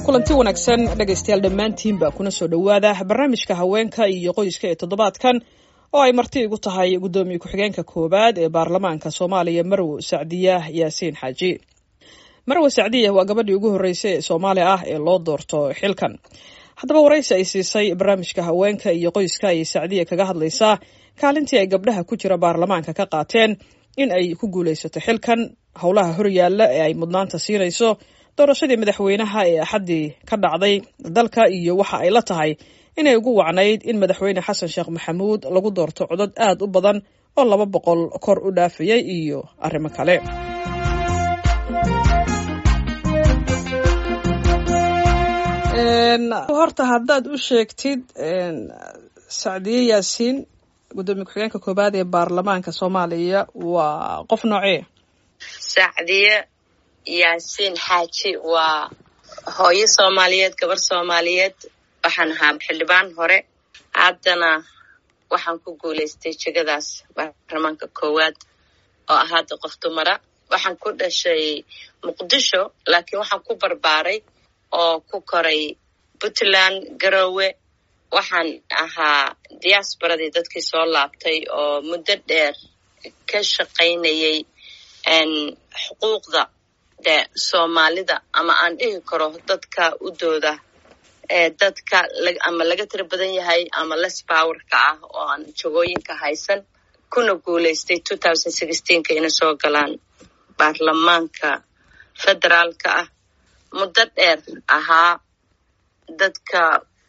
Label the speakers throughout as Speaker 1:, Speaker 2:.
Speaker 1: kulanti wanaagsan dhegaystayaal dhammaantiinba kuna soo dhowaada barnaamijka haweenka iyo qoyska ee toddobaadkan oo ay marti igu tahay guddoomiye ku-xigeenka koowaad ee baarlamaanka soomaaliya marwo sacdiya yaasiin xaaji marwo sacdiya waa gabadhii ugu horreysay ee soomaali ah ee loo doorto xilkan haddaba waraysi ay siisay barnaamijka haweenka iyo qoyska ayay sacdiya kaga hadlaysaa kaalintii ay gabdhaha ku jira baarlamaanka ka qaateen in ay ku guulaysato xilkan howlaha horyaalla ee ay mudnaanta siinayso doorashadii madaxweynaha ee axaddii ka dhacday dalka iyo waxa ay la tahay inay ugu wacnayd in madaxweyne xasan sheekh maxamuud lagu doorto codad aad u badan oo laba boqol kor u dhaafayay iyo arrimo kale horta haddaad u sheegtid sacdiye yaasiin guddoomiye ku-xigeenka koobaad ee baarlamaanka soomaaliya waa qof noocee
Speaker 2: sacdiye yaasiin xaaji waa hooyo soomaaliyeed gabar soomaaliyeed waxaan ahaa xildhibaan hore haddana waxaan ku guulaystay jegadaas baarlamaanka koowaad oo ah hadda qof dumara waxaan ku dhashay muqdisho laakiin waxaan ku barbaaray oo ku koray puntland garowe waxaan ahaa diaasbaradii dadkii soo laabtay oo muddo dheer ka shaqaynayay xuquuqda de soomaalida ama aan dhihi karo dadka u dooda ee dadka ama laga tiro badan yahay ama less powerka ah oo aan jagooyinka haysan kuna guulaystay ka ina soo galaan baarlamaanka federaalka ah muddo dheer ahaa dadka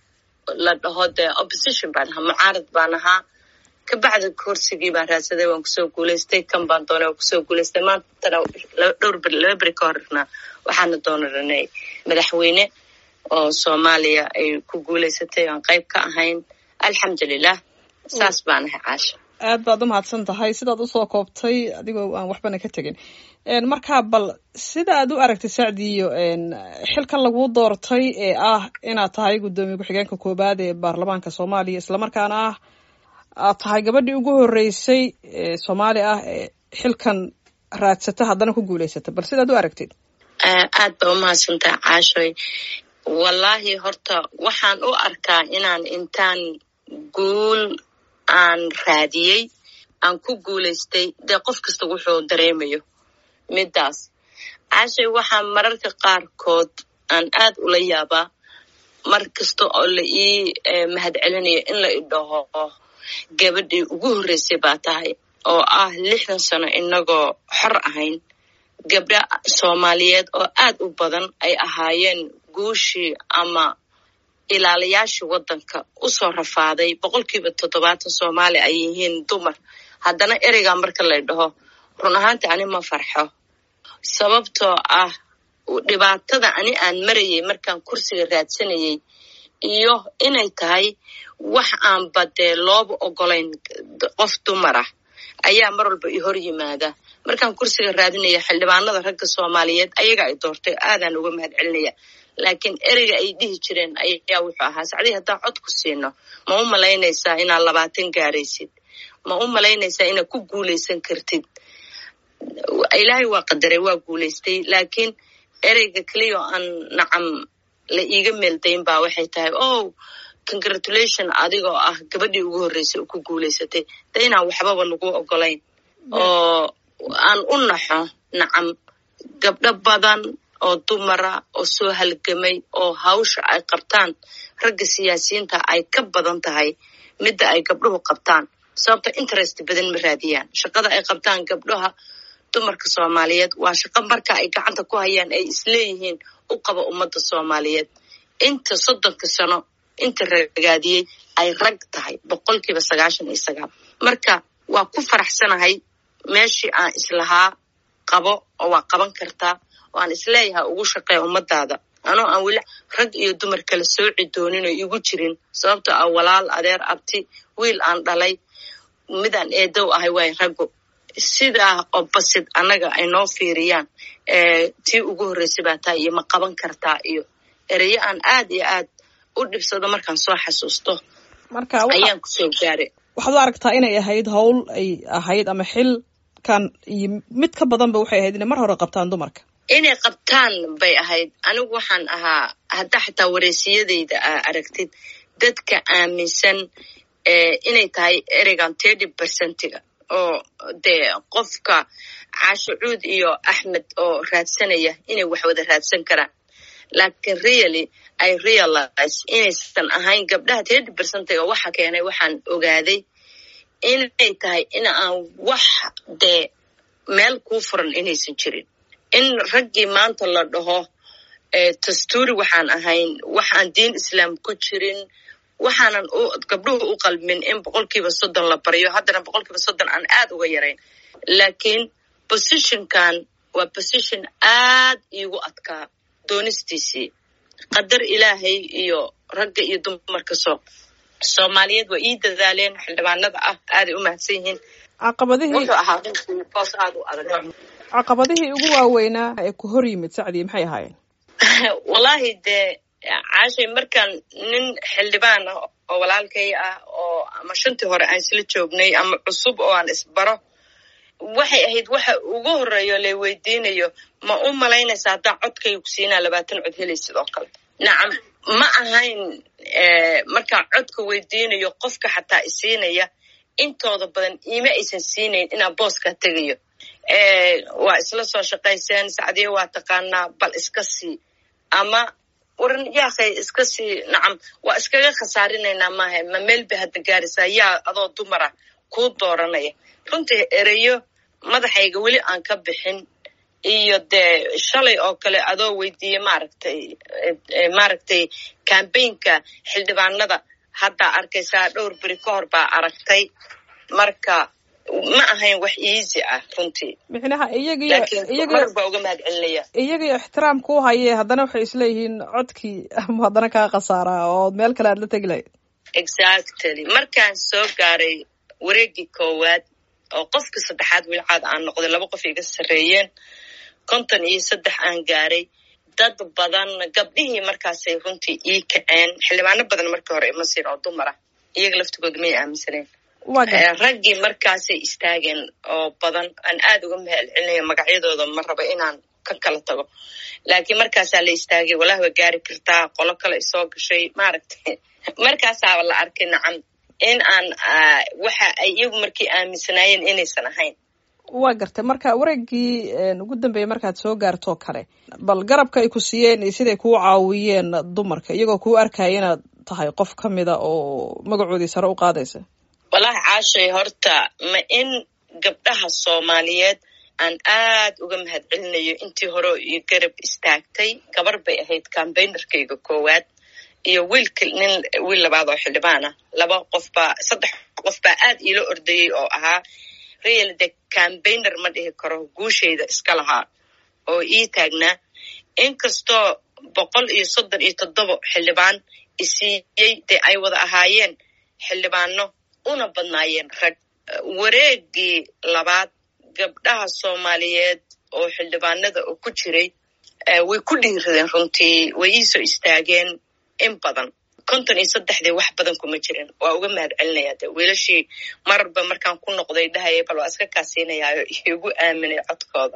Speaker 2: la dhaho dee opposition baan ahaa mucaarad baan ahaa kabacdi kursigii baan raadsaday waan kusoo guulaystay kan baan doonay waan kusoo guulaystay maantana dhowr laba beri ka horna waxaana doonaranay madaxweyne oo soomaaliya ay ku guulaysatay aan qayb ka ahayn alxamdulilah saas baan ahay caasha
Speaker 1: aad baad u mahadsan tahay sidaad usoo koobtay adigoo aan waxbana ka tegin markaa bal sida aad u aragtay sacdiyo xilkan laguu doortay ee ah inaad tahay guddoomiye ku-xigeenka koobaad ee baarlamaanka soomaaliya islamarkaana ah aad tahay gabadhii ugu horreysay ee soomaali ah ee xilkan raadsata haddana ku guulaysata bal sidaad u aragtid
Speaker 2: aad ba umahadsantaha caashoy wallaahi horta waxaan u arkaa inaan intaan guul aan raadiyey aan ku guulaystay dee qof kasta wuxuu dareemayo middaas caashay waxaa mararka qaarkood aan aad ula yaabaa mar kasta oo la ii mahad celinayo in la idhaho gabadhii ugu horreysay baa tahay oo ah lixdan sano inagoo xor ahayn gabdha soomaaliyeed oo aad u badan ay ahaayeen guushii ama ilaalayaashii waddanka usoo rafaaday boqolkiiba toddobaatan soomaali ay yihiin dumar haddana ereygaa marka lay dhaho run ahaanti ani ma farxo sababtoo ah dhibaatada ani aan marayay markaan kursiga raadsanayay iyo inay tahay wax aanba dee looba ogolayn qof dumar ah ayaa mar walba i hor yimaada markaan kursiga raadinaya xildhibaanada ragga soomaaliyeed ayaga ay doortay aadaan uga mahad celinaya laakiin ereyga ay dhihi jireen ayaa wuxuu ahaa sacdii haddaan cod ku siino ma u malaynaysaa inaad labaatan gaaraysid ma u malaynaysaa inaad ku guulaysan kartid ilaahay waa qadaray waa guulaystay laakiin ereyga keliya oo aan nacam la iiga meeldayn baa waxay tahay oh congratulation adigoo ah gabadhii ugu horreysay oo ku guulaysatay de inaan waxbaba lagu ogolayn oo aan u naxo nacam gabdho badan oo dumara oo soo halgamay oo hawsha ay qabtaan ragga siyaasiyiinta ay ka badan tahay midda ay gabdhuhu qabtaan sababta interest badan ma raadiyaan shaqada ay qabtaan gabdhaha dumarka soomaaliyeed waa shaqo marka ay gacanta ku hayaan ay isleeyihiin u qaba ummadda soomaaliyeed inta soddonka sano inta ragaadiyey ay rag tahay boqolkiiba sagaashan iyo sagaal marka waa ku faraxsanahay meeshii aan islahaa qabo oo waa qaban kartaa oo aan isleeyahay ugu shaqeeya ummadaada anoo aan weli rag iyo dumar kala sooci doonin oo igu jirin sababtoo ah walaal adeer abti wiil aan dhalay midaan eedow ahay waay raggo sidaa oo basid annaga ay noo fiiriyaan tii ugu horreysay baa taa iyo ma qaban kartaa iyo ereyo aan aad iyo aad u dhibsado markaan soo xasuusto ayaan kusoo gaaray
Speaker 1: waxaad u aragtaa inay ahayd howl ay ahayd ama xilkan iyo mid ka badanba waxay ahayd inay mar hore qabtaan dumarka
Speaker 2: inay qabtaan bay ahayd anigu waxaan ahaa haddaa xataa wareysiyadayda aa aragtid dadka aaminsan inay tahay ereygan thirty percentiga oo dee qofka caashucuud iyo axmed oo raadsanaya inay wax wada raadsan karaan laakiin really i realize inaysan ahayn gabdhaha thirty percentiga waxa keenay waxaan ogaaday inay tahay in aan wax dee meel kuu furan inaysan jirin in raggii maanta la dhaho dastuuri waxaan ahayn waxaan diin islaam ku jirin waxaanan gabdhuhu u qalmin in boqolkiiba soddon la baryo haddana boqolkiiba soddon aan aad uga yarayn laakiin positionkan waa position aad iigu adkaa doonistiisii qadar ilaahay iyo ragga iyo dumarka soo soomaaliyeed waa ii dadaaleen xildhibaanada ah aaday u mahadsan yihiin
Speaker 1: caqabadihii
Speaker 2: wuxuu ahaa boos aad u adag
Speaker 1: caqabadihii ugu waaweynaa ee ku hor yimid sacdii maxay ahaayeen
Speaker 2: wallaahi dee caashay markaan nin xildhibaan ah oo walaalkay ah oo ama shantii hore aan isla joognay ama cusub oo aan isbaro waxay ahayd waxa ugu horeeyo lay weydiinayo ma u malaynaysa haddaa codkayga ku siinaa labaatan cod helay sidoo kale nacam ma ahayn markaan codka weydiinayo qofka xataa isiinaya intooda badan iima aysan siinayn inaa booskaa tegayo waa isla soo shaqayseen sacdiye waa taqaanaa bal iska sii ama waran yaakhay iska sii nacam waa iskaga khasaarinaynaa maaha ma meel bay hadda gaaraysaa yaa adoo dumara kuu dooranaya runtii ereyo madaxayga weli aan ka bixin iyo dee shalay oo kale adoo weydiiye maaragtay maaragtay cambaynka xildhibaanada haddaa arkaysaa dhowr beri ka hor baa aragtay marka ma ahayn wax easy ah runtii
Speaker 1: micnaha iyagiyo
Speaker 2: laakiin mar baa uga mahad celinaya
Speaker 1: iyagiyo ixtiraamka u haye haddana waxay isleeyihiin codkii ama haddana kaa khasaaraa oo meel kale aad la tegi lahayd
Speaker 2: exactly markaan soo gaaray wareegii koowaad oo qofka saddexaad wilcaad aan noqday laba qof iga sarreeyeen konton iyo saddex aan gaaray dad badan gabdhihii markaasay runtii ii kaceen xildhibaano badan markii hore ima siin oo dumar ah iyaga laftigooda may aaminsaneen raggii markaasay istaageen oo badan aan aad uga mahal celinaya magacyadooda ma rabo inaan ka kala tago laakiin markaasaa la istaagay walahi waa gaari kartaa qolo kale isoo gashay maaragtay markaasaaba la arkay nacam in aan waxa ay iyagu markii aaminsanaayeen inaysan ahayn
Speaker 1: waa gartay marka wareegii ugu dambeeyey markaad soo gaartoo kale bal garabka ay ku siiyeen iyo siday kuu caawiyeen dumarka iyagoo kuu arkaya inaad tahay qof ka mida oo magacoodii sare u qaadaysa
Speaker 2: wallahi caashay horta ma in gabdhaha soomaaliyeed aan aad uga mahad celinayo intii hore iyo garab istaagtay gabar bay ahayd cambaynerkayga koowaad iyo wiilka nin wiil labaad oo xildhibaan ah laba qof baa saddex qof baa aad iila ordayey oo ahaa real de cambayner ma dhihi karo guushayda iska lahaa oo ii taagnaa inkastoo boqol iyo soddon iyo toddoba xildhibaan isiiyey dee ay wada ahaayeen xildhibaano una badnaayeen rag wareegii labaad gabdhaha soomaaliyeed oo xildhibaanada oo ku jiray way ku dhiiradeen runtii way iisoo istaageen in badan konton iyo saddexdii wax badan kuma jirin waa uga mahad celinaya de wiilashii mararba markaan ku noqday dhahaya bal waa iska kaasiinayaayo igu aaminay codkooda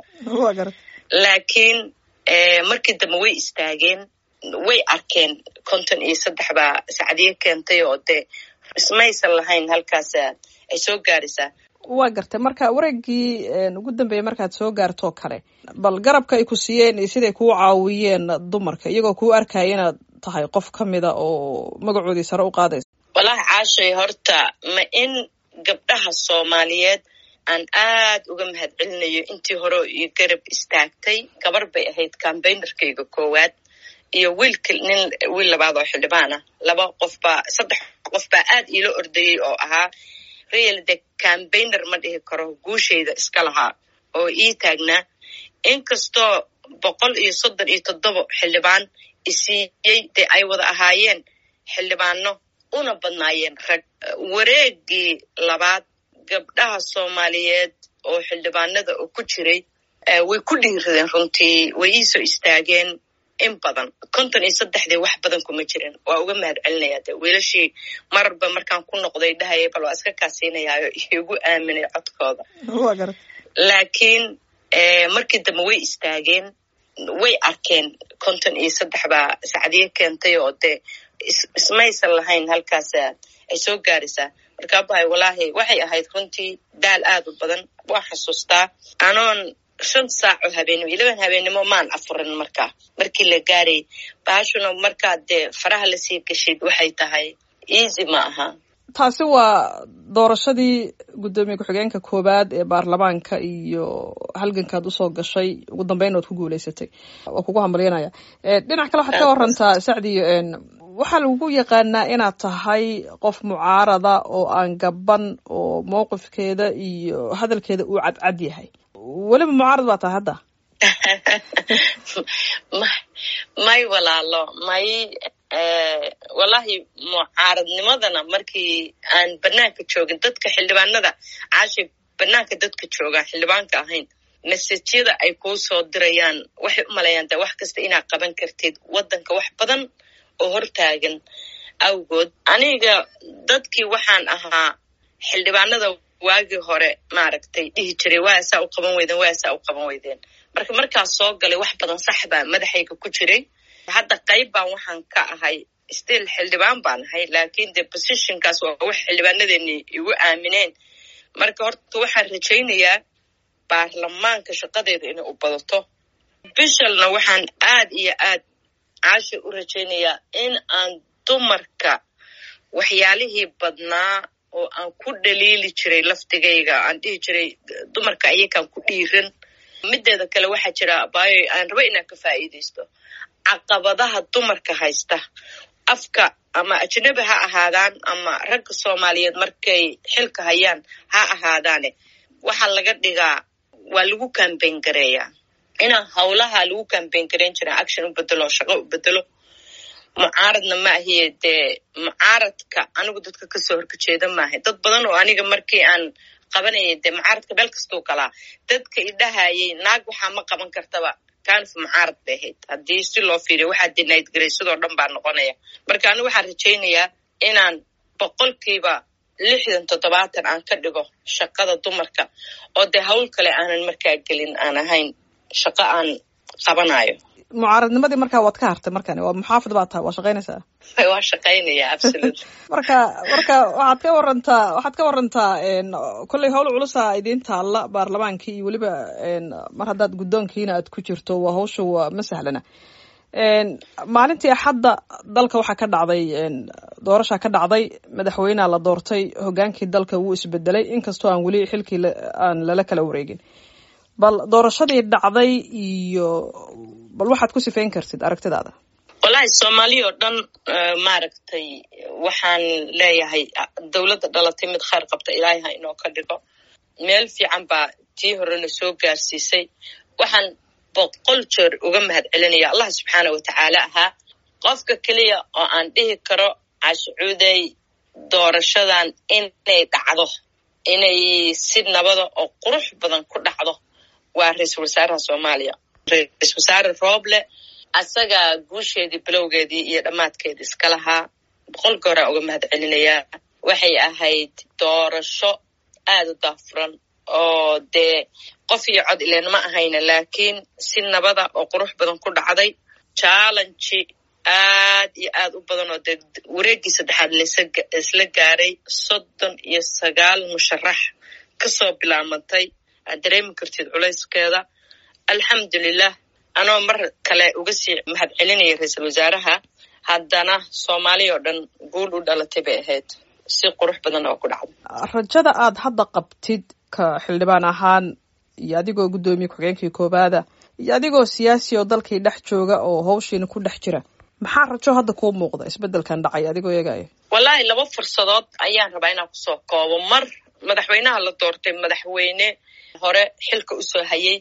Speaker 2: laakiin markii dambe way istaageen way arkeen konton iyo saddex baa sacdiye keentay oo dee ismaysan lahayn halkaas ay soo gaaraysaa
Speaker 1: waa gartay marka wareegii ugu dambeeyey markaad soo gaartoo kale bal garabka ay ku siiyeen iyo siday kuu caawiyeen dumarka iyagoo kuu arkaya inaad tahay qof ka mida oo magacoodii sare u qaadaysa
Speaker 2: wallahi caashay horta ma in gabdhaha soomaaliyeed aan aad uga mahad celinayo intii hore iyo garab istaagtay gabar bay ahayd cambaynerkayga koowaad iyo wiilka nin wiil labaad oo xildhibaan ah laba qof baa saddex qof baa aad iila ordayey oo ahaa real de cambayner ma dhihi karo guushayda iska lahaa oo ii taagnaa inkastoo boqol iyo soddon iyo toddoba xildhibaan isiiyey dee ay wada ahaayeen xildhibaano una badnaayeen rag wareegii labaad gabdhaha soomaaliyeed oo xildhibaanada oo ku jiray way ku dhiiradeen runtii way iisoo istaageen in badan konton iyo saddexdii wax badan kuma jirin waa uga mahad celinaya de wiilashii mararba markaan ku noqday dhahaya bal waa iska kaasiinayaayo igu aaminay codkooda laakiin markii dambe way istaageen way arkeen konton iyo saddex baa sacdiye keentay oo dee ismaysan lahayn halkaas ay soo gaaraysaa marka abahay walaahi waxay ahayd runtii daal aad u badan waa xasuustaa anoon shan saaco habeenimo ilaban habeenimo maan afurin markaa markii la gaarayy bahashuna markaa dee faraha lasii gashid waxay tahay easy ma aha
Speaker 1: taasi waa doorashadii guddoomiye ku-xigeenka koowaad ee baarlamaanka iyo halgankaad usoo gashay ugu dambeyn oad ku guuleysatay waa kugu hambalyanaya dhinac kale waxaad ka warantaa sacdiyo waxaa lagu yaqaanaa inaad tahay qof mucaarada oo aan gaban oo mowqifkeeda iyo hadalkeeda uu cadcad yahay weliba mucaarad baa tahay hadda
Speaker 2: may walaalo may wallahi mucaaradnimadana markii aan banaanka joogin dadka xildhibaanada caashay banaanka dadka joogaan xildhibaanka ahayn mesajyada ay kuu soo dirayaan waxay u malayaan de wax kasta inaad qaban kartid waddanka wax badan oo hortaagan awgood aniga dadkii waxaan ahaa xildhibaanada waagii hore maaragtay dhihi jiray waasaa u qaban weydeen waasaa u qaban weydeen marka markaas soo galay wax badan sax baa madaxayga ku jiray hadda qayb baan waxaan ka ahay still xildhibaan baan ahay laakiin de positionkaas waa wax xildhibaanadeeni igu aamineen marka horta waxaan rajaynayaa baarlamaanka shaqadeeda inay u badato bishalna waxaan aad iyo aad caasha u rajaynayaa in aan dumarka waxyaalihii badnaa oo aan ku dhaliili jiray laftigayga aan dhihi jiray dumarka ayakaan ku dhiiran mideeda kale waxaa jira abaayo aan rabo inaan ka faa'iidaysto caqabadaha dumarka haysta afka ama ajnabi ha ahaadaan ama ragga soomaaliyeed markay xilka hayaan ha ahaadaane waxaa laga dhigaa waa lagu kambayn gareeyaa inaan howlaha lagu kambayn garayn jira action u bedelo shaqo u bedelo mucaaradna ma ahiye dee mucaaradka anigu dadka kasoo horkajeeda maahay dad badan oo aniga markii aan qabanayay dee mucaaradka meel kastuu galaa dadka idhahayay naag waxaa ma qaban kartaba kanf mucaarad bay ahayd haddii si loo fiiriyo waxaa dinayd garaysadoo dhan baa noqonaya marka anigu waxaan rajaynayaa inaan boqolkiiba lixdan toddobaatan aan ka dhigo shaqada dumarka oo dee hawl kale aanan markaa gelin aan ahayn shaqo aan qabanayo
Speaker 1: mucaaradnimadii markaa waad ka hartay markani waa muxaafid baa tahay waa shaqaynaysaa
Speaker 2: waa shaqaynaya absolut
Speaker 1: marka marka waxaad ka warantaa waxaad ka warantaa kolley howl culusa idiin taalla baarlamaankii iyo weliba mar haddaad guddoonkiina aad ku jirto waa hawsha waa ma sahlana maalintii axadda dalka waxaa ka dhacday doorashaa ka dhacday madaxweynea la doortay hogaankii dalka wuu isbedelay inkastoo aan weli xilkii aan lala kala wareegin bal doorashadii dhacday iyo bal waxaad ku sifeyn kartid aragtidaada
Speaker 2: wallaahi soomaaliya oo dhan maaragtay waxaan leeyahay dowladda dhalatay mid khayr qabta ilaahay ha inoo ka dhigo meel fiican baa tii horena soo gaarsiisay waxaan boqol jeer uga mahad celinaya allah subxaana wa tacaala ahaa qofka keliya oo aan dhihi karo cashucuuday doorashadan inay dhacdo inay si nabada oo qurux badan ku dhacdo waa ra-iisul wasaaraha soomaaliya ra-isul wasaare rooble asagaa guusheedii bilowgeedii iyo dhammaadkeedii iska lahaa boqol gooraa uga mahad celinayaa waxay ahayd doorasho aada u daafuran oo dee qof iyo cod ileen ma ahayna laakiin si nabada oo qurux badan ku dhacday jallenji aad iyo aad u badan oo dee wareeggii saddexaad laisla gaaray soddon iyo sagaal musharax kasoo bilaamantay aad dareemi kartid culayskeeda alxamdulilah anoo mar kale uga sii mahad celinaya ra-iisul wasaaraha haddana soomaaliya oo dhan guul u dhalatay bay ahayd si qurux badan oo ku dhacday
Speaker 1: rajada aad hadda qabtid ka xildhibaan ahaan iyo adigoo guddoomiye ku-xigeenkii koobaada iyo adigoo siyaasi oo dalkii dhex jooga oo hawshiina ku dhex jira maxaa rajo hadda kuu muuqda isbeddelkan dhacay adigoo eegaya
Speaker 2: wallaahi laba fursadood ayaan rabaa inaan kusoo koobo mar madaxweynaha la doortay madaxweyne hore xilka usoo hayay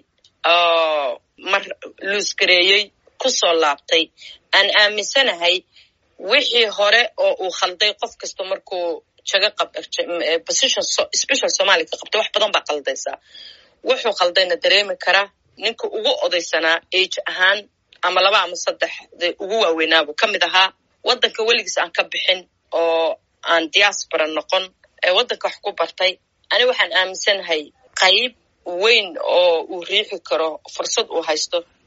Speaker 2: oo mar luusgareeyey kusoo laabtay aan aaminsanahay wixii hore oo uu khalday qof kasta markuu jaga position special somalia ka qabtay wax badan baa khaldaysaa wuxuu khaldayna dareemi karaa ninka ugu odaysanaa age ahaan ama laba ama saddex de ugu waaweynaabuu ka mid ahaa waddanka weligiis aan ka bixin oo aan diaspora noqon ee waddanka wax ku bartay ani waxaan aaminsanahay qayb weyn oo uu riixi karo fursad uu haysto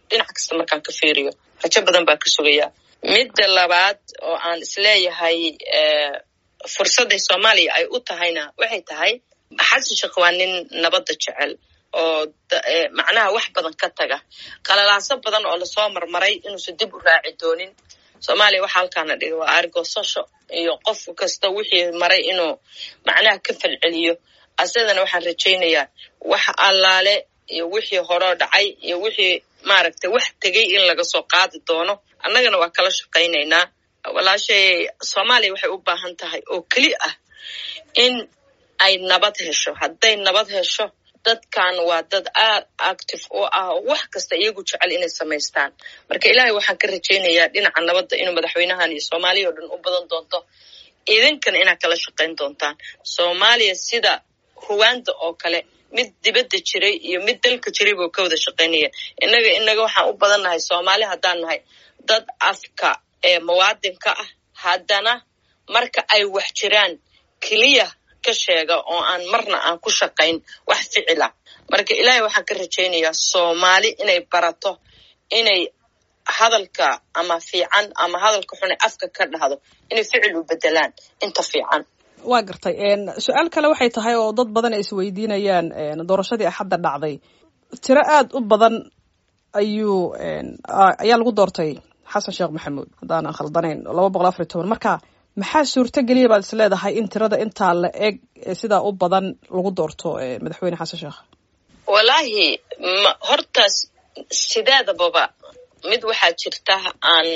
Speaker 2: dhinac kasta markaan ka fiiriyo rajo badan baa ka sugayaa midda labaad oo aan isleeyahay fursadday soomaaliya ay u tahayna waxay tahay xasan sheekh waa nin nabadda jecel oo macnaha wax badan ka taga qalalaaso badan oo lasoo marmaray inuusan dib u raaci doonin soomaaliya waxaa halkaana dhiga waa argosasho iyo qof kasta wixii maray inuu macnaha ka falceliyo asadana waxaan rajaynayaa wax allaale iyo wixii horeo dhacay iyo wixii maaragtay wax tegay in laga soo qaadi doono annagana waa kala shaqaynaynaa walaashay soomaaliya waxay u baahan tahay oo keli ah in ay nabad hesho hadday nabad hesho dadkan waa dad aad active oo ah oo wax kasta iyagu jecel inay samaystaan marka ilaahay waxaan ka rajaynayaa dhinaca nabadda inuu madaxweynahan iyo soomaaliya oo dhan u badan doonto idinkana inaad kala shaqayn doontaan soomaaliya sida ruwanda oo kale mid dibadda jiray iyo mid dalka jiray buu ka wada shaqaynaya innaga inaga waxaan u badan nahay soomaali haddaan nahay dad afka ee muwaadinka ah haddana marka ay wax jiraan keliya ka sheega oo aan marna aan ku shaqayn wax ficila marka ilaahay waxaan ka rajaynayaa soomaali inay barato inay hadalka ama fiican ama hadalka xune afka ka dhahdo inay ficil u bedelaan inta fiican
Speaker 1: waa gartay su-aal kale waxay tahay oo dad badan ay isweydiinayaan doorashadii axadda dhacday tiro aada u badan ayuu ayaa lagu doortay xasan sheekh maxamuud haddaanan khaldanayn laba boqol afariy toban marka maxaa suurtogeliya baad is leedahay in tirada intaa la eg sidaa u badan lagu doorto madaxweyne xasan sheekh
Speaker 2: wallaahi hortaas sideedababa mid waxaa jirta aan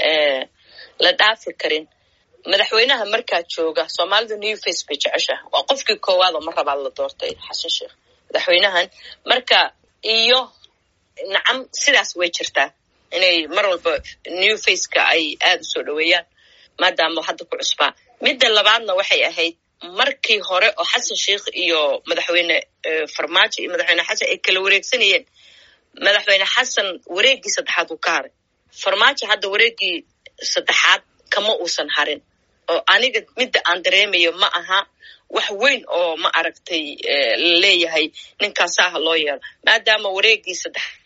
Speaker 2: la dhaafi karin madaxweynaha markaa jooga soomaalida new face bay jeceshaha waa qofkii koowaad oo mar rabaa la doortay xasan sheekh madaxweynahan marka iyo nacam sidaas way jirtaa inay mar walba new faceka ay aada u soo dhoweeyaan maadaama hadda ku cusbaa midda labaadna waxay ahayd markii hore oo xasan sheikh iyo madaxweyne farmaajo iyo madaxweyne xasan ay kala wareegsanayeen madaxweyne xasan wareeggii saddexaad uu ka haray farmaajo hadda wareeggii saddexaad kama uusan harin oo aniga midda aan dareemayo ma aha wax weyn oo ma aragtay la leeyahay ninkaasaha loo yeelo maadaama wareeggii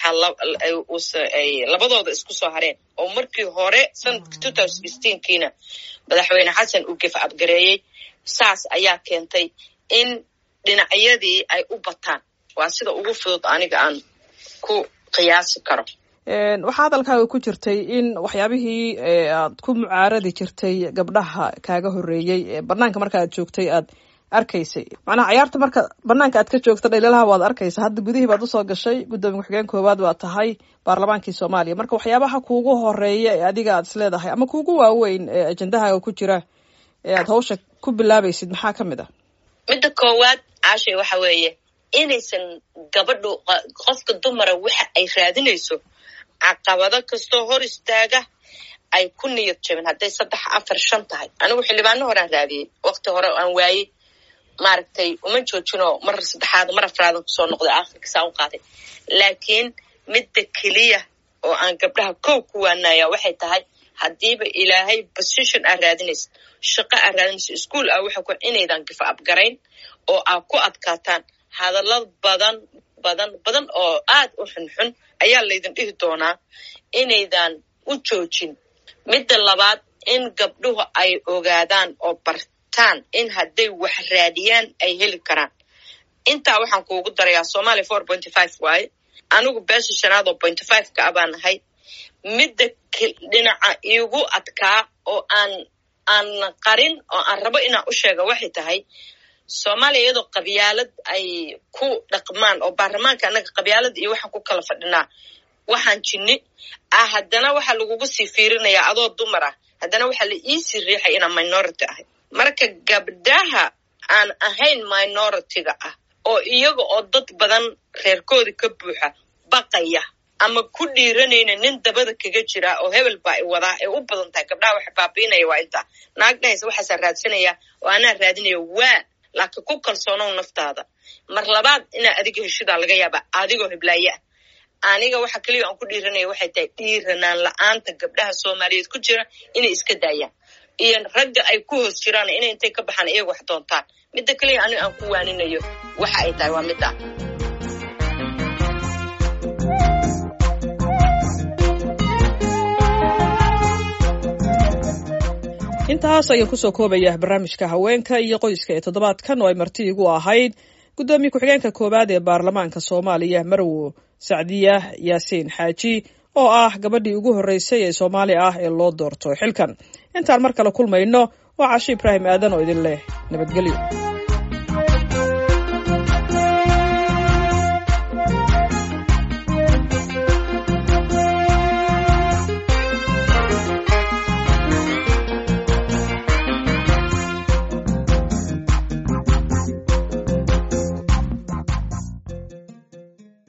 Speaker 2: saddexaad ay labadooda isku soo hareen oo markii hore sanadka two thousand sixteenkiina madaxweyne xasan uu gef abgareeyey saas ayaa keentay in dhinacyadii ay u bataan waa sida ugu fudud aniga aan ku qiyaasi karo
Speaker 1: waxaa hadalkaaga ku jirtay in waxyaabihii aad ku mucaaradi jirtay gabdhaha kaaga horeeyey banaanka marka aad joogtay aad arkaysay macnaha cayaarta marka banaanka aad ka joogta dhaliilaha waad arkaysa hadda gudihii baad usoo gashay guddoomiye ku-xigeen koowaad waa tahay baarlamaankii soomaaliya marka waxyaabaha kuugu horeeya ee adiga aad is leedahay ama kuugu waaweyn ee ajendahaaga ku jira ee aad hawsha ku bilaabaysid maxaa ka mid ah
Speaker 2: midda koowaad caashay waxa weeye inaysan gabadhu qofka dumara waxa ay raadinayso caqabado kastoo hor istaaga ay ku niyad jabin hadday saddex afar shan tahay anigu xildhibaano horean raadiyey wakti hore aan waayey maaragtay uma joojinoo mar saddexaad mar afraadan kusoo noqday akhirka saa u qaaday laakiin midda keliya oo aan gabdhaha kow ku waanaya waxay tahay haddiiba ilaahay position aa raadinaysa shaqo aa raadinaysa ischool ah waxa ku inaydan gifa abgarayn oo aa ku adkaataan hadallad badan badan badan oo aad u xunxun ayaa laydin dhihi doonaa inaydan u joojin midda labaad in gabdhuhu ay ogaadaan oo bartaan in hadday wax raadiyaan ay heli karaan intaa waxaan kuugu darayaa somalia four pointy five waaye anigu beesha shanaad oo pointy five ka a baan ahay midda dhinaca iigu adkaa oo aan aan qarin oo aan rabo inaan u sheega waxay tahay soomaaliya iyadoo qabyaalad ay ku dhaqmaan oo baarlamaanka annaga qabyaalad iyo waxaan ku kala fadhinaa waxaan jinni ah haddana waxaa lagugu sii fiirinayaa adoo dumar ah haddana waxaa la iisii riixay inaan minority ahay marka gabdhaha aan ahayn minority-ga ah oo iyaga oo dad badan reerkoodi ka buuxa baqaya ama ku dhiiranayna nin dabada kaga jira oo hebel baa i wadaa ee u badan tahay gabdhaha waxa baabiinaya waa intaa naag dhahaysa waxaasaa raadsanaya oo anaa raadinaya waa laakiin ku kalsoonow naftaada mar labaad inaa adiga heshidaa laga yaaba adigoo heblaaye ah aniga waxa keliya aan ku dhiiranaya waxay tahay dhiiranaan la-aanta gabdhaha soomaaliyeed ku jira inay iska daayaan iyo ragga ay ku hoos jiraan inay intay ka baxaan iyaga wax doontaan midda keliya aniga aan ku waaninayo waxa ay tahay waa midda
Speaker 1: intaas ayaan kusoo koobaya barnaamijka haweenka iyo qoyska ee toddobaadkan oo ay marti igu ahayd guddoomiye ku-xigeenka koowaad ee baarlamaanka soomaaliya marwo sacdiya yaasiin xaaji oo ah gabadhii ugu horreysay ee soomaali ah ee loo doorto xilkan intaan mar kale kulmayno waa cashe ibraahim aadan oo idin leh nabadgelyo